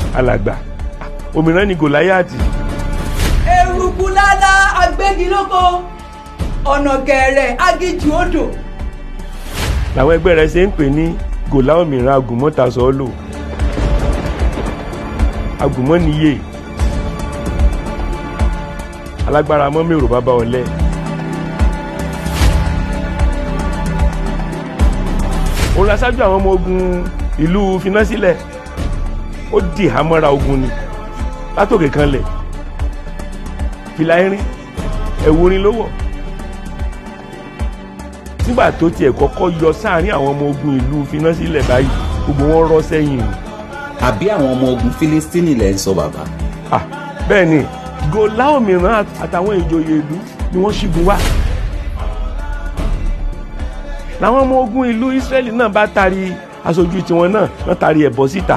alàgbà òmíràn ni gòláyàtì eruku lálá agbégilóko ọ̀nà gẹ̀ẹ́rẹ̀ agíjù odò làwọn ẹgbẹ́ rẹ̀ ṣe ń pè ní gòlá òmíràn agùnmọ́tasọ́ọ́lò agùnmọ́niyè alágbára mọ́mẹ́rò bàbá ọ̀lẹ. òun la ṣáájú àwọn ọmọ ogun ìlú finasílẹ̀ ó di ìhámọ́ra ogun ni látòkè kan lẹ̀ fìlà irin ẹ̀wù orin ló wọ̀ nígbà tó tiẹ̀ kọ́kọ́ yọ sáàrin àwọn ọmọ ogun ìlú finasílẹ̀ báyìí gbogbo wọn rọ́ sẹ́yìn ni. àbí àwọn ọmọ ogun Fílístínì lẹ́ ń sọ bàbá. Ah, bẹ́ẹ̀ ni gòlá òmíràn àtàwọn ìjòyè ìlú ni wọ́n ṣígun wá làwọn ọmọ ogun ìlú Ísírẹ́lì náà bá tari aṣojú tiwọn náà wọ́n tari ẹ̀bọ síta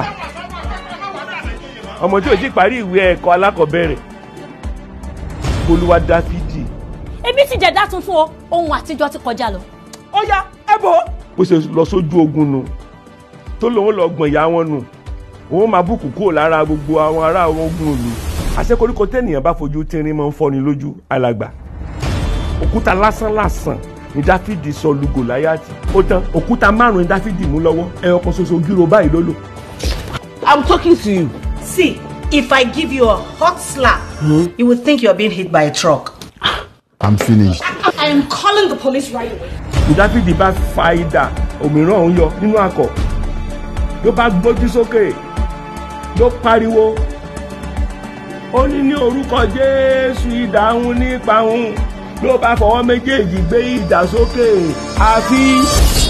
ọmọ tí ò ti parí ìwé ẹ̀kọ́ alákọ̀ọ́bẹ̀rẹ̀ olúwa dáfídì ebi ti jẹ̀dá tuntun o ohun àtijọ́ ti kọjá lọ. ó yá ẹ bò ó. bó ṣe lọ sójú ogun nu tó lòun lọ gbọ̀n ìyá wọn nù òun máa bùkù kúrò lára gbogbo àwọn ará àwọn ogun ìlú àṣekoríko tẹ́nìyàn bá fojú tínrín máa ń fọ́ni lójú alàgbà òkúta lásán lásán ni dáfídì sọ lu gòláyàtì ó tán òkúta márùn ni dáfídì mú lọ́wọ́ ẹyọ kan ṣoṣo gírò báyìí ló lò. I'm talking to you. See, if I give you a hot slap, you would think you're being hit by a truck. I'm finished. I am calling the police right away. ní dáfídì bá fa idà òmíràn òun yọ nínú akọ ló bá gbójú sókè ló pariwo ó ní ní orúkọ jésù idà òun nípa òun ló bá fọwọ́ méjèèjì gbé idà sókè àfi